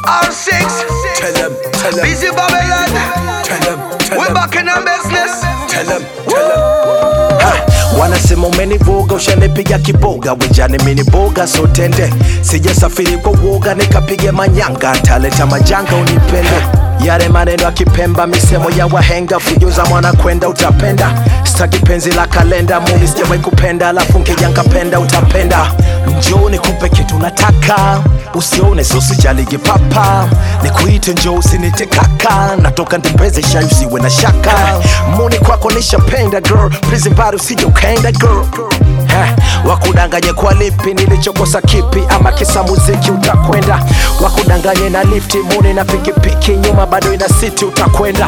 R6. Tell them, tell them, Busy Babylon. tell them, tell We them, back in our business. tell them, tell them. Ha, wanasema umenivuga ushanipiga kiboga wijani miniboga sotende sijasafiri kwa uoga nikapiga manyanga taleta majanga unipende yale maneno ya kipemba misemo ya wahenga fujo za mwana kwenda utapenda staki penzi la kalenda muni sijawahi kupenda alafu nkija nkapenda utapenda njoo nikupe kitu nataka usione sosijaligi papa nikuite njoo usinite kaka natoka ndembeze shai usiwe na shaka muni kwako nishapenda girl prison bado usije ukaenda girl Heh, wakudanganye kwa lipi nilichokosa kipi ama kisa muziki utakwenda wakudanganye na lifti muni na pikipiki nyuma bado ina siti utakwenda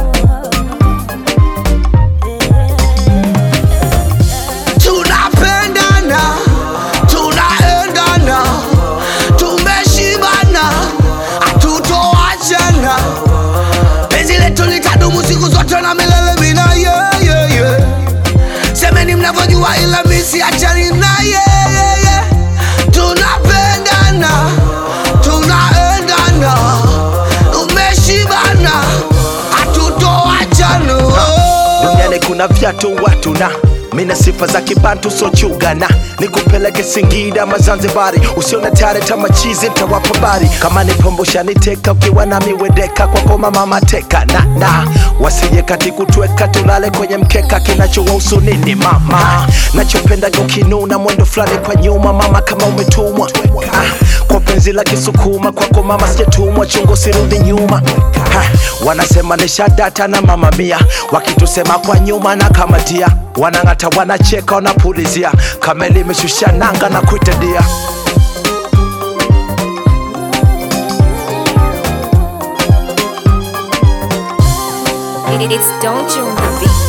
tunapendana tunaendana tumeshibana hatutoachana penzi letu litadumu siku zote na milele mina yeah, yeah, yeah. semeni mnavyojua ila misi achani na yeah, yeah, yeah. tunapendana tunaendana tumeshibana hatutoachana duniani kuna vyatu watu na mina sifa za kibantu sochugana nikupeleke singida mazanzibari usione tare tamachizi ntawapa bari kama ni pombo shaniteka ukiwa nami wedeka kwako mama mateka na na wasije kati kutweka tulale kwenye mkeka kinachowahusu nini mama nachopendaga ukinuna mwendo fulani kwa nyuma mama kama umetumwa ah, kwa penzi la kisukuma kwako mama sijatumwa chungo sirudi nyuma ha, wanasema nishadata na mama mia wakitusema kwa nyuma na kamatia wanang'ata wanacheka wanapulizia kama limeshusha nanga na kuitedia It's Don't You on the Beat.